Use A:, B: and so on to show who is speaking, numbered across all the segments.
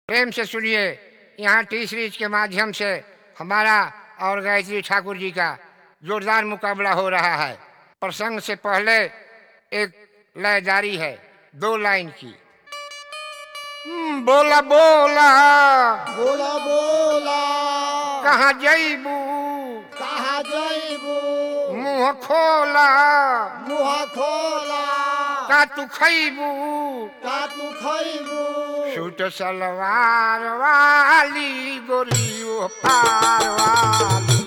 A: प्रेम से सुनिए यहाँ टी सीरीज के माध्यम से हमारा और गायत्री ठाकुर जी का जोरदार मुकाबला हो रहा है प्रसंग से पहले एक लय जारी है दो लाइन की हम्म, बोला बोला
B: बोला बोला
A: कहाँ जईबू
B: कहा जइबू
A: मुंह खोला
B: मुहा खोला
A: का तू खैबू
B: का तू खइबू
A: सूट सलवार वाली गोरियो पार वाली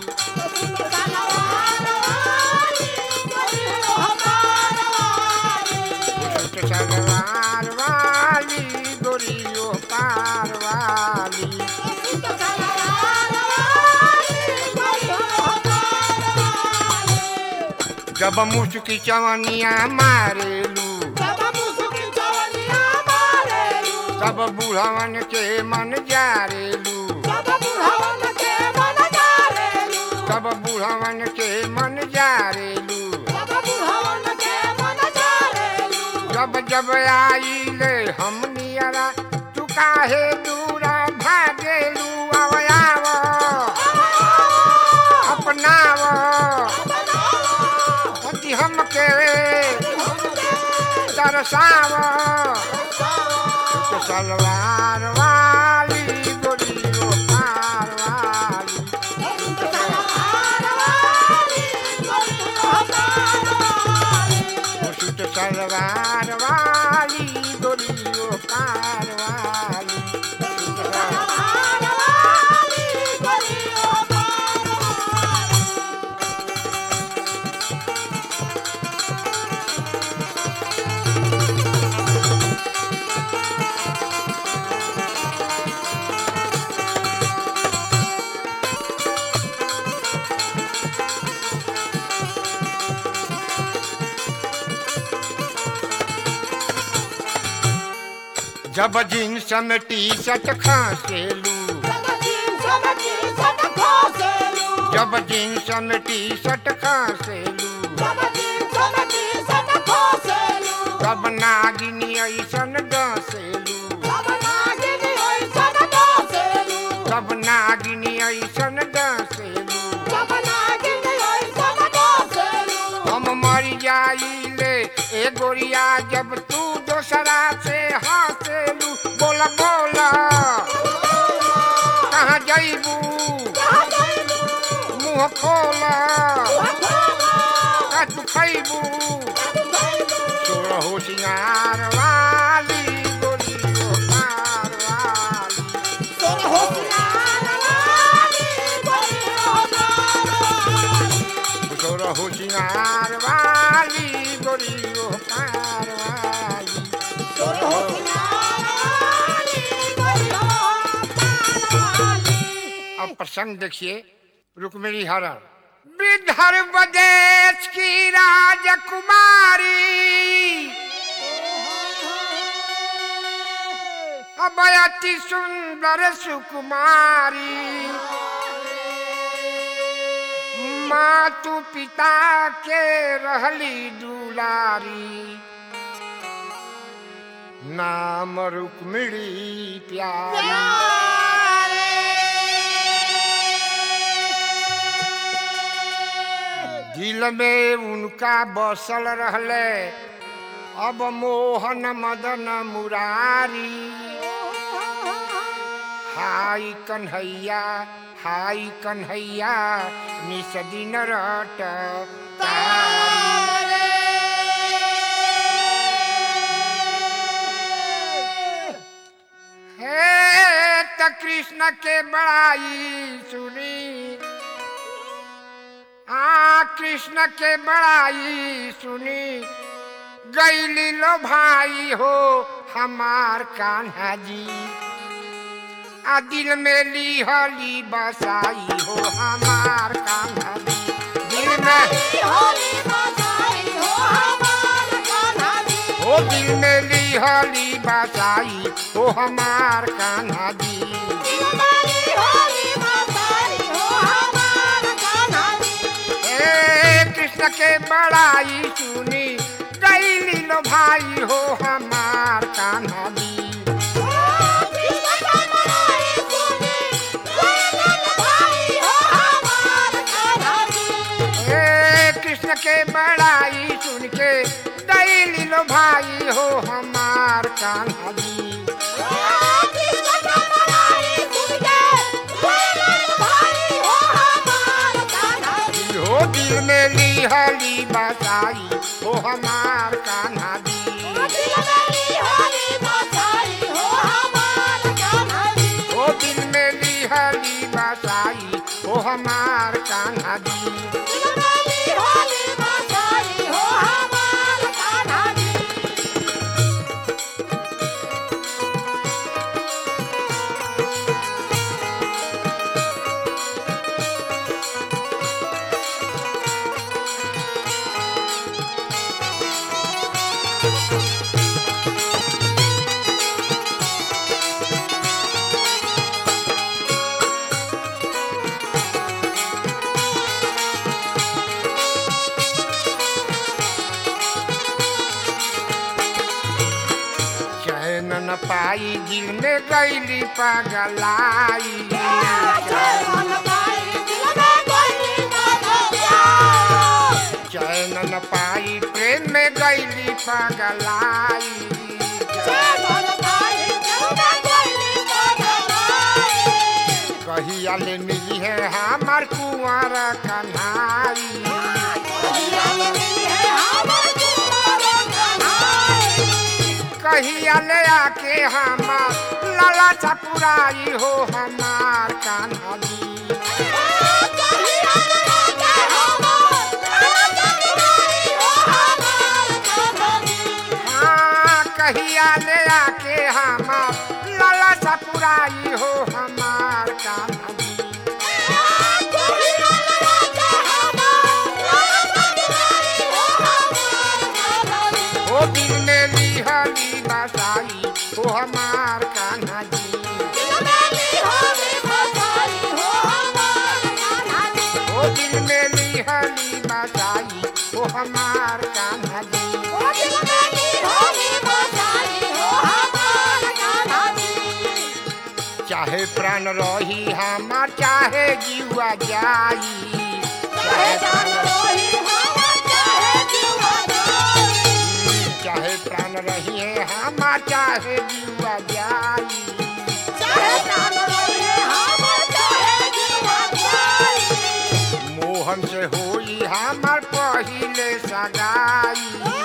A: सूट सलवार वाली गोरियो पार वाली जब मुस्की चवनिया मारेलू तब बूढ़वन के मन जारेलू तब बूढ़वन के मन जारेलू जब जब आईले हम नियरा तू काहे दूरा भागेलू आवयाव अपनाव पति हमके तरसाव सूट सलवार वाली गोरियो पार वाली सूट सलवार वाली गोरियो पार वाली सूट सलवार जब जींस में टी शर्ट खांसेलू जब जींस में टी शर्ट खांसेलू तब नागिनी ऐसन डसेलू तब नागिनी ऐसन डसेलू हम मर जाइले ए गोरिया जब तू दोसरा से हंसेलू बोला बोला कहाँ जइबू मुँह खोला का तू खैबू सोर होशियार वाली गोरियो पार वाली सोर होशियार वाली गोरियो पार वाली अब प्रसंग देखिए रुक्मिणी हरण विदर्भ देश की राजकुमारी अब अति सुंदर सुकुमारी मातु पिता के रहली दुलारी नाम रुक्मिणी प्यारी दिल में उनका बसल रहले अब मोहन मदन मुरारी हाय कन्हैया हाय कन्हैया निस दिन रट हे त कृष्ण के बड़ाई सुनी आ कृष्ण के बड़ाई सुनी गैली लो भाई हो हमार कान्हा जी आ दिल में ली हली बसाई हो हमार कान्हा जी दिल में ओ दिल में ली हली बसाई हो हमार कान्हा जी ए कृष्ण के बड़ाई सुनी गैली लो भाई हो हमार कान्हा जी
B: कृष्ण
A: हमार कान्हा जी ओ दिल में लिहली बसाई ओ हमार कान्हा जी चैन न पाई दिल में गैली पगलाई चैन न पाई प्रेम में गैली पगलाई कहिया ले मिली है हमार कुंवर कन्हाई कहिया ले आके हमार लाला चपुराई हो हमार कान्हा जी हाँ कहिया ले आके हमार लाला चपुराई हो हमार कान्हा जी ओ दिल में लिहली बसाई हो हमार कान्हा जी ओ दिल में लिहली बसाई हो हमार कान्हा जी चाहे प्राण रही हमार चाहे जीवा जाई चाहे प्राण चाहे प्राण रही है हमार चाहे जीवा जाई मोहन से होई हमार पहिले सगाई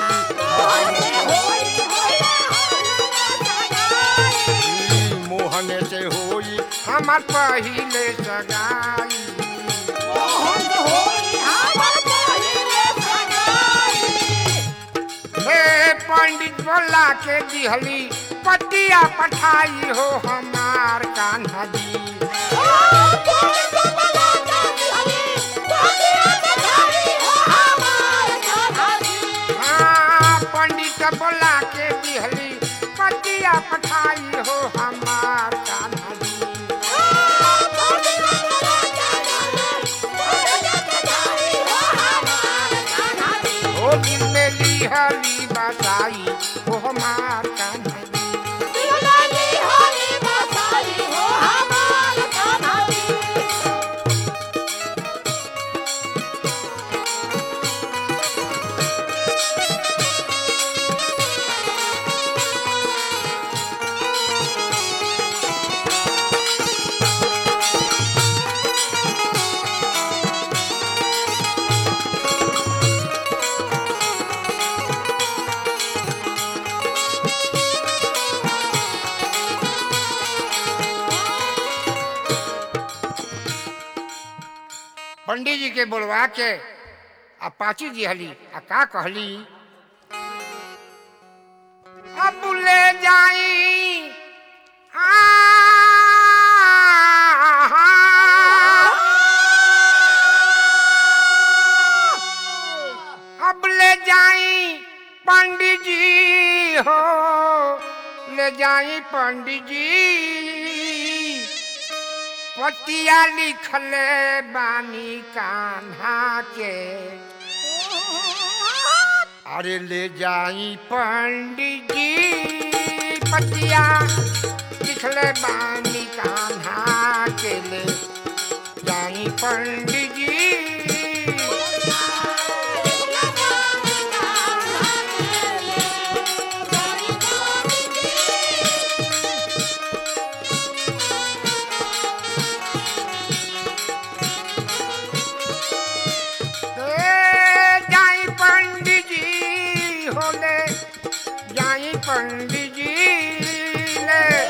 A: मोहन से होई हमार पहिले सगाई हे पंडित बोला के दिहली पतिया पठाई हो हमार कान्हा जी हाँ पंडित बोला के दिहली पतिया पठाई हो हमार कान्हा जी ओ दिल में लिहली बसाई हो हमार कान्हा जी पंडित जी के बोलवा के आ पाची दिहली आ का कहली अब ले जाई आ अब ले जाई पंडित जी हो ले जाई पंडित जी पतिया लिखले बानी कान्हा के अरे ले जाई पंडित जी पतिया लिखले बानी कान्हा के ले जाई पंडित जी ए, जाई पंडित जी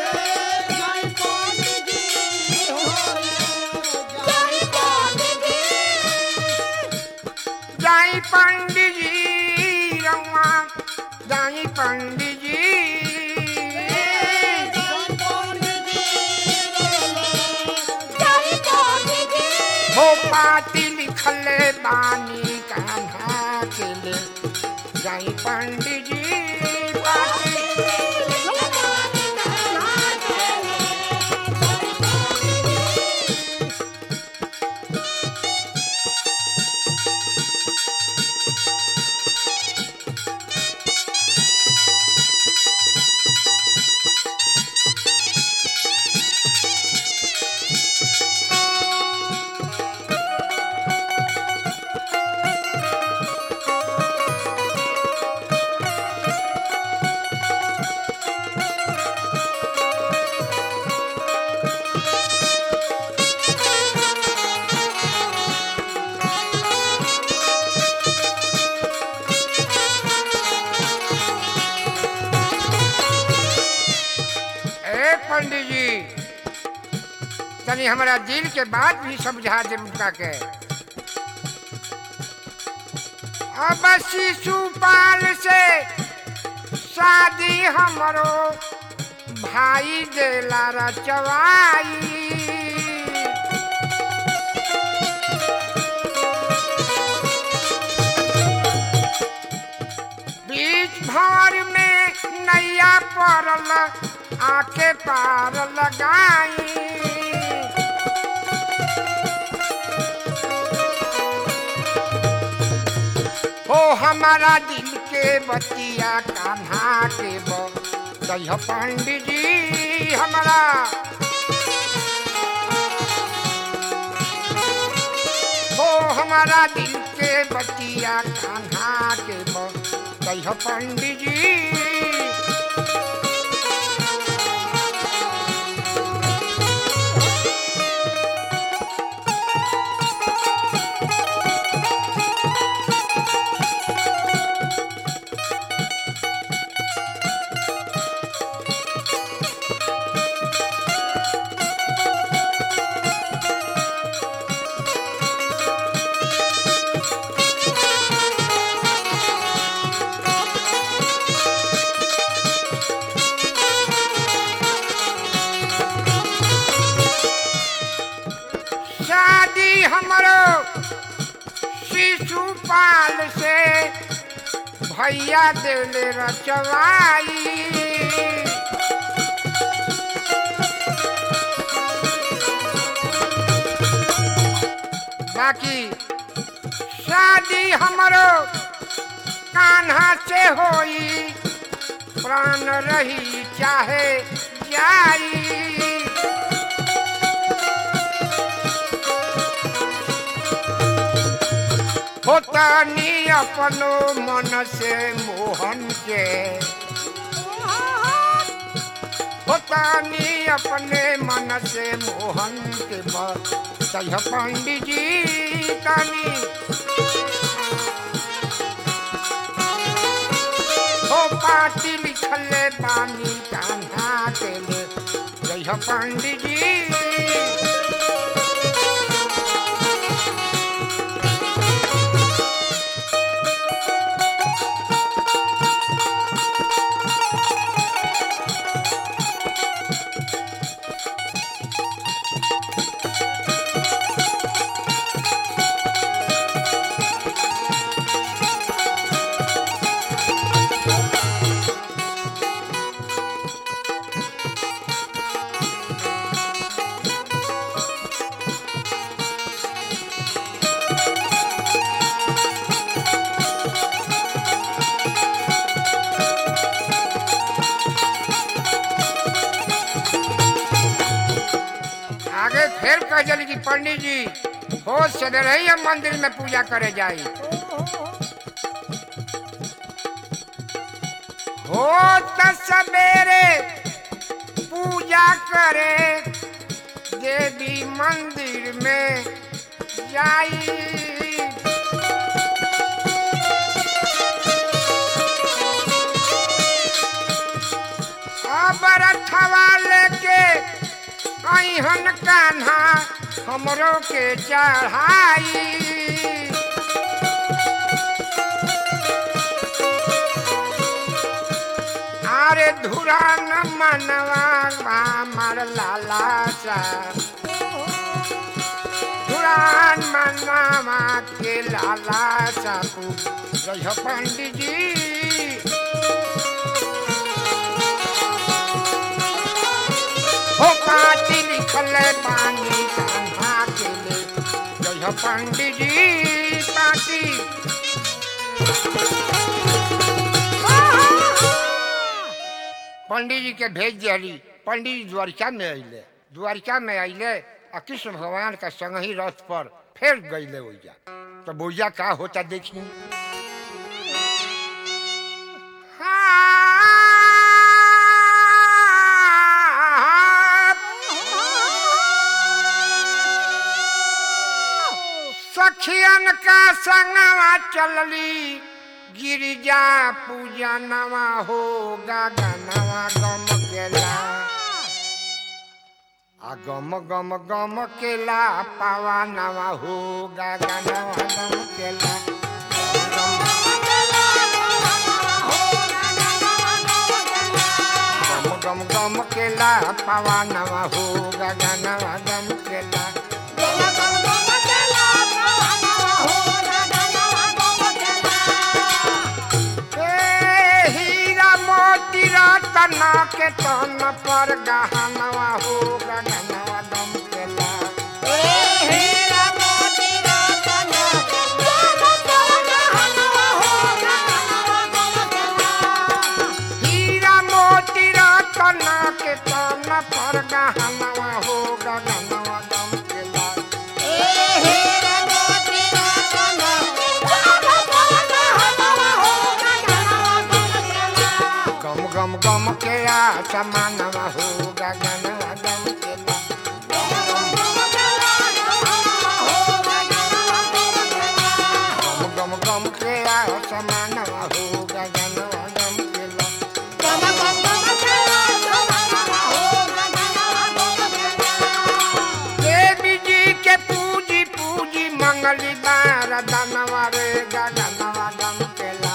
A: जाई पंडित जी रउआ जाई पंडित जी हो पाती लिखले बानी कान्हा के ले जाई पंडित जी पाती ए पंडित जी तनी हमारा दिल के बात भी समझा दे उनका के अब शिशुपाल से शादी हमरो भाई देला रचवाई बीच भर में नैया पड़ल आके पार लगाई हो हमारा दिल के बतिया कान्हा के बह पंडित जी हमारा हो हमारा दिल के बतिया कान्हा के बह पंडित जी शादी हमरो शिशुपाल से भैया देले रचवाई बाकी शादी हमरो कान्हा से होई प्राण रही चाहे जाई होतानी अपनो मन से मोहन के होतानी अपने मन से मोहन के सह पंडित जी तानी हो पाती लिखले बानी कान्हा के ले जय पंडित जी आगे फिर कह जली कि पंडित जी हो सदर ही हम मंदिर में पूजा करे जाई हो त सवेरे पूजा करे देवी मंदिर में जाई अब रथवा ले हमरो के चढ़ाई अरे धुरा न मनवा मार लाला सा धुरान मनवा के लाला सा तू रह पंडित जी हो पाती लिखल पानी कान्हा के ले जय पंडित जी पाती पंडित जी के भेज दियली पंडित जी द्वारिका में अइले द्वारिका में अइले आ कृष्ण भगवान का संग ही रथ पर फिर गईले ओइजा तो बोइया का होता देखी सखियन का संगवा चलली गिरिजा पूजा नवा हो गगनवा गम केला आ गम गम गम केला पावा नवा हो गगनवा गम केला गम गम गम केला पावा नवा हो गगनवा गम केला ए हीरा मोती रतन के तन पर गहनवा हो गगनवा गम केला हीरा मोती रतन के तन पर गहनवा हो गगनवा गम केला गम गम गम के आ समानवा हो गगनवा गम केला गम गम गम के आ समानवा हो गगनवा गम केला देवी जी के पूजी पूजी मंगली बार दनवा रे गगनवा गम केला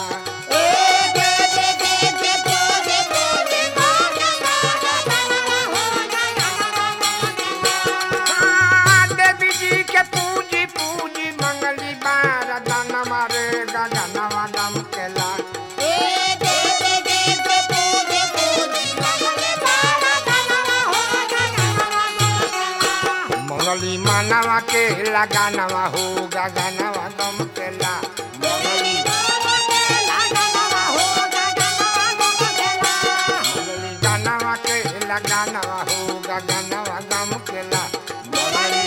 A: हाँ, देवी जी के पूजी पूजी मंगली बार दनवा रे गगनवा गम केला मंगली मानवा के लगानवा हो गगनवा गम केला मंगली मंगली गानवा के लगानवा हो गगनवा गम केला मंगली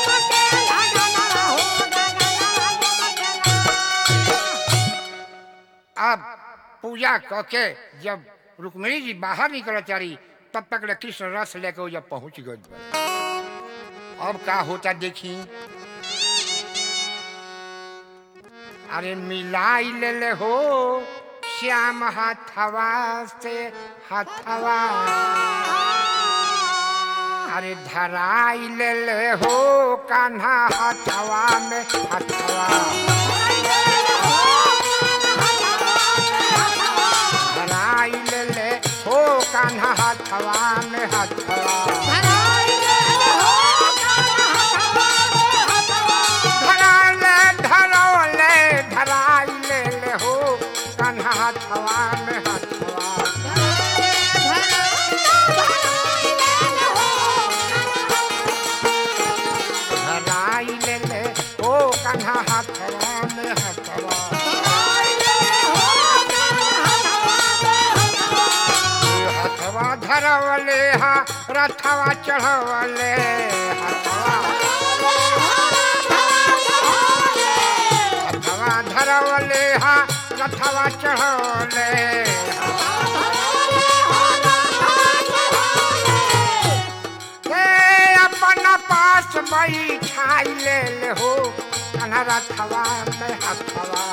A: अब पूजा करके जब रुक्मिणी जी बाहर निकल चारी तब तक ले कृष्ण रस लेके वो जब पहुंच गए अब का होता देखी अरे मिलाई ले ले हो श्याम हाथवा से हाथवा अरे धराई ले ले हो कान्हा हाथवा में हाथवा धराई ले ले हो कान्हा हाथवा में हाथवा धराले धरौले धराई ले ले हो कान्हा हाथवा में हाथवा धराई ले ले हो कान्हा हाथवा में हाथवा हाथवा धरवले हा रथवा चढ़वले हाथवा हथवा धरवले हा रथवा चढ़वले हे अपन पास बैठाई ले ले हो कन्हा रथवा में हथवा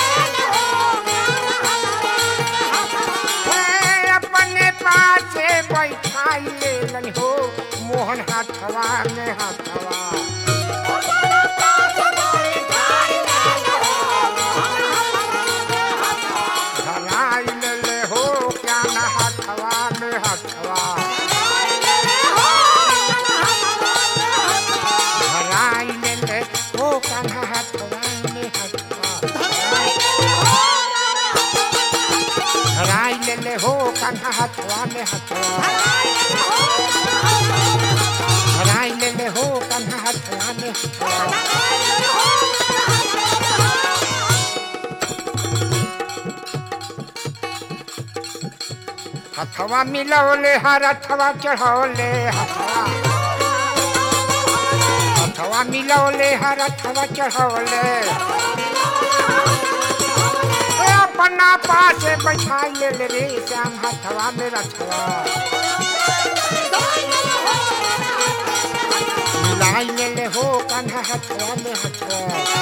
A: हे अपने पास बैठाई लेलन हो मोहन हाथवा में हाथवा धराई ले हो क्या न हाथवा में हाथवा धराई ले हो क्या न हाथवा में हाथवा धराई ले हो क्या न हाथवा में हाथवा धराई ले हो क्या न हाथवा में हाथवा हथवा मिलौले हर हथवा चढ़ौले हथवा हथवा मिलौले हर हथवा चढ़ौले ए अपना पासे बैठाई ले ले रे श्याम हथवा में रथवा मिलाई ले ले हो कन्हा हथवा में हथवा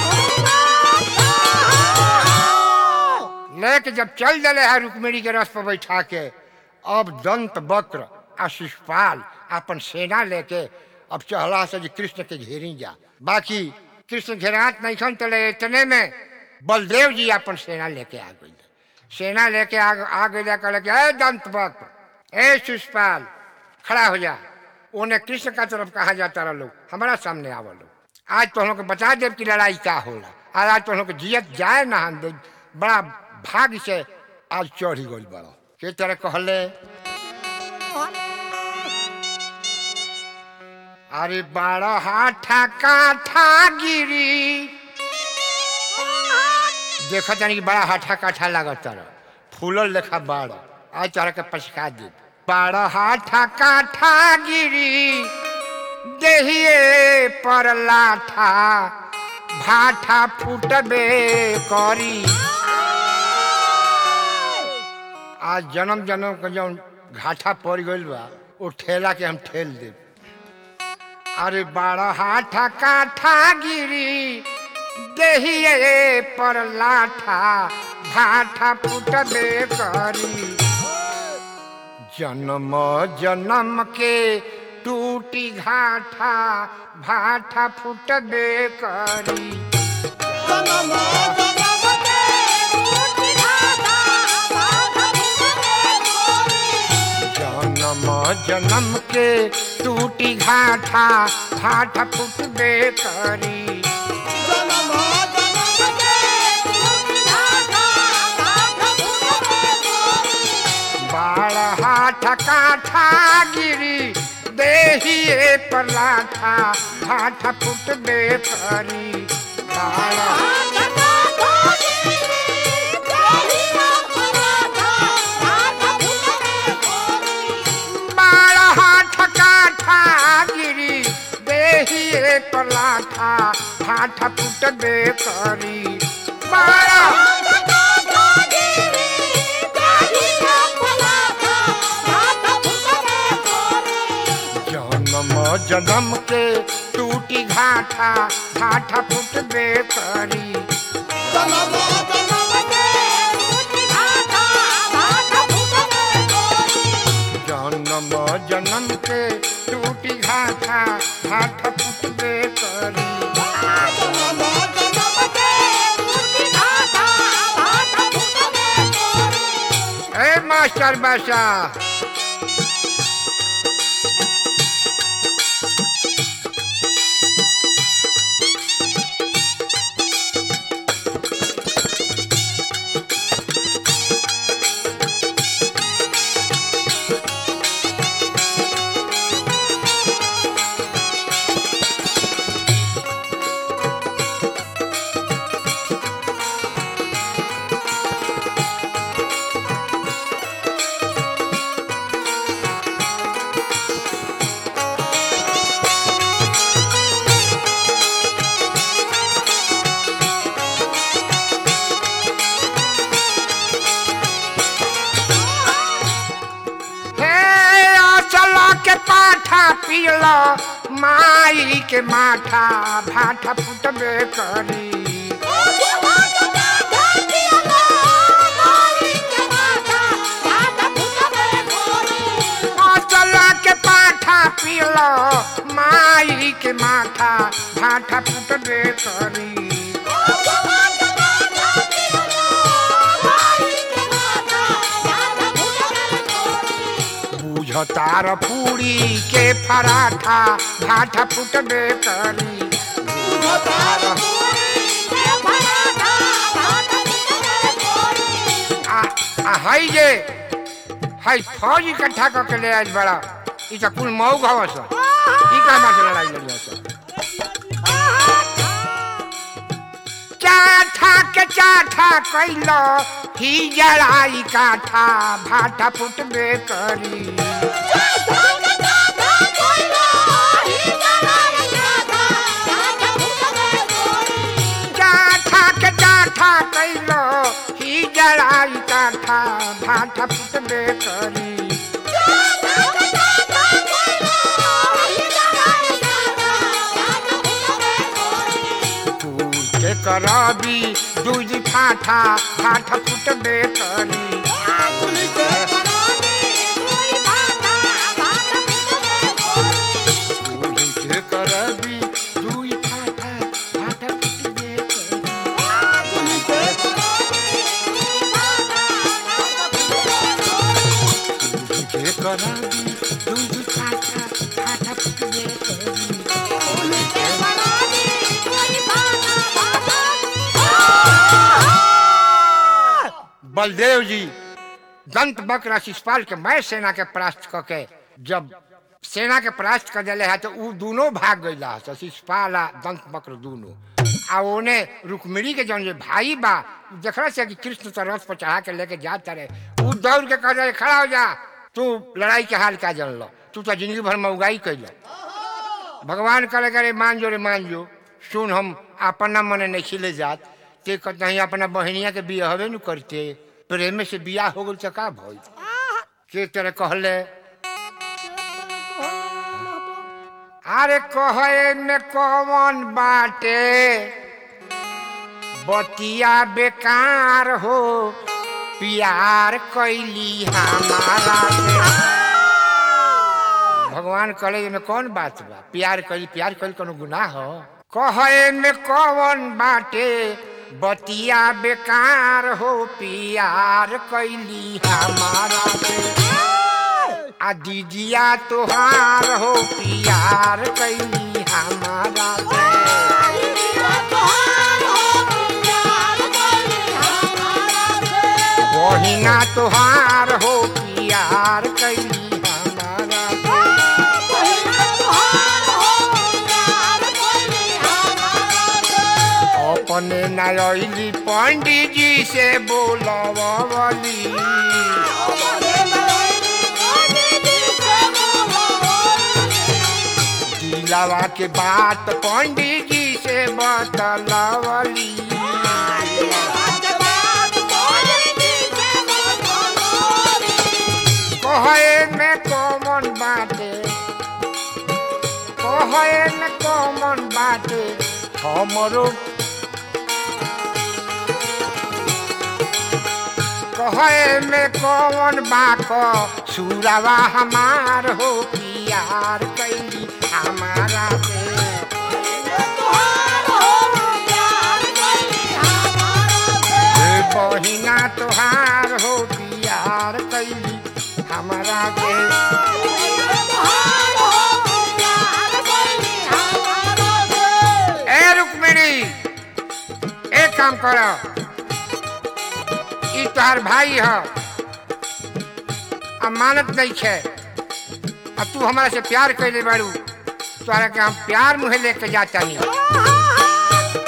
A: लेके जब चल दले है रुक्मिणी के रथ पर बैठा के अब दंत वक्र आ शिषपाल अपन सेना लेके अब चहला से जे कृष्ण के घेरी जा बाकी कृष्ण घेरात नहीं खन तले इतने में बलदेव जी अपन सेना लेके आ गई सेना लेके आ आ गई कहले कि ए दंत वक्र ए शिषपाल खड़ा हो जा उन्हें कृष्ण का तरफ कहा जाता रहा लोग हमारा सामने आवा लोग आज तो हम लोग के बता देव की लड़ाई क्या होला आज आज तो हम लोग के जियत जाए ना हम दे बड़ा भाग्य से आज चढ़ी गई बड़ा के तरह कहले अरे बारह हाथा काठा गिरी देखा जानी कि बड़ा हाथा काठा लागत तारा फूलल लेखा बाड़ा आज तारा के पछका दे बारह हाथा काठा गिरी देहिए पर लाठा भाठा फूटबे करी आज जन्म जन्म के जौन घाटा पड़ गइल बा वो ठेला के हम ठेल देब अरे बारह हाथा काठा गिरी देहिए पर लाठा भाठा फूटबे करी जन्म जन्म के टूटी घाटा भाठा फूटबे करी जन्म जन्म के टूटी घाटा भाठा फूटबे करी बाढ़ हाथ काठा गिरी देहिए पर लाठा भाठा फूटबे करी बाढ़ बाढ़ हाथ काठा गिरी देहिए पर लाठा भाठा फूटबे करी बाढ़ जन्म जन्म के टूटी घाटा घाटा फुटबे करी जन्म जन्म के टूटी घाटा घाटा फुटबे करी ए मास्टर बासा हे चलो के पाठा पियलो माई के माठा भाठा फुटबे करी लो माई के माथा भाठा फुटबे करी बुझतार पूरी के पराठा भाठा फुटबे करी बुझतार आ आ हई जे हई फौज इकट्ठा करके ले आइल बड़ा ई त कुल मऊ घवस ई कहना से लड़ाई लड़ी हस चाठा के चाठा कैलो ही जड़ाई काठा भाठा फुटबे करी चाठा के चाठा कैलो ही जड़ाई काठा भाठा फुटबे करी फूल के करबी दूध फाठा फाठा फुटबे करी फूल के करबी दूध फाठा फाठा फुटबे करी फूल के करबी दूध फाठा फाठा फुटबे करी बलदेव जी दंत बक्र शिषपाल के मैं सेना के परास्त क के जब सेना के परास्त कर दिले है तो उ दोनों भाग गईला तो शिषपाल आ दंत बक्र दोनों आ ओने रुक्मिणी के जौन जे भाई बा उ देखला से कि कृष्ण तो रथ पर चढ़ा के लेके जात रहे उ दौड़ के कह रहे खड़ा हो जा तू लड़ाई के हाल का जन लो तू तो जिंदगी भर में उगाई कैल भगवान करे करे मान जो रे मान जो सुन हम अपना मने नहीं खिले जात ते कहीं अपना बहनिया के बिया हवे नु करते प्रेम से बिया हो गल का भइल के तेरे कहले अरे कहे में कौन बाटे बतिया बेकार हो प्यार कैली हमारा से भगवान कहले में कौन बात बा प्यार करी प्यार करी कोनो गुनाह हो कहे में कौन बाटे बतिया बेकार हो प्यार कैली हमारा से आ दीदिया तोहार हो प्यार कैली हमारा से बहिना तोहार हो प्यार कैली हमारा से अपने नयली पंडित जी से बोलवली दिलावा के बात पंडित जी से बतलवली कहे में कौन बाटे कहे में कौन बाटे हमरो कहे में कौन बाक सुरवा हमार हो प्यार कैली हमारा से हे बहिना तोहार हो प्यार कैली हमारा से ए रुक्मिणी एक काम कर ई तोहार भाई ह अमानत नहीं है अब तू हमारा से प्यार कैले बारू तोहरा के हम प्यार मुहे लेके जाता नहीं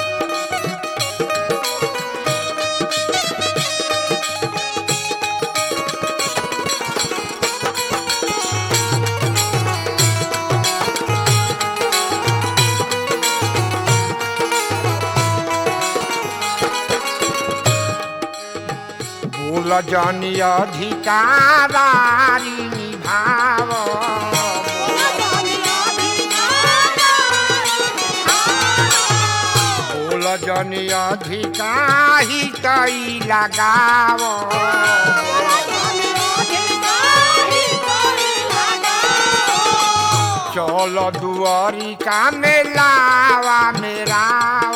A: बोल जनी अधिकारारी निभाव बोल जनी अधिकारी तई लगाव चल दुआरी का मेलावा मेरा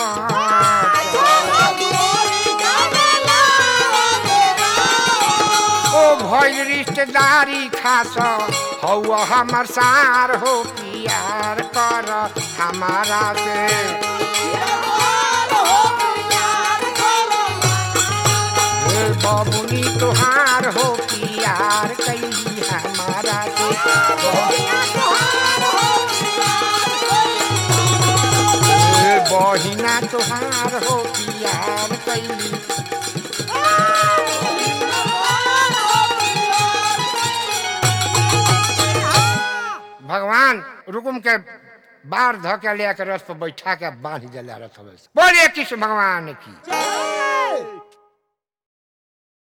A: ओ भइल रिश्तेदारी खास हौ हमर सार हो प्यार कर हमारा से ए बबुनी तुहार हो प्यार कैली हमारा से ए बहिना तुहार हो प्यार कैली भगवान रुकुम के बार ध के ले के रथ पर बैठा के बांध दिला रथ में बोलिए कृष्ण भगवान की
B: जय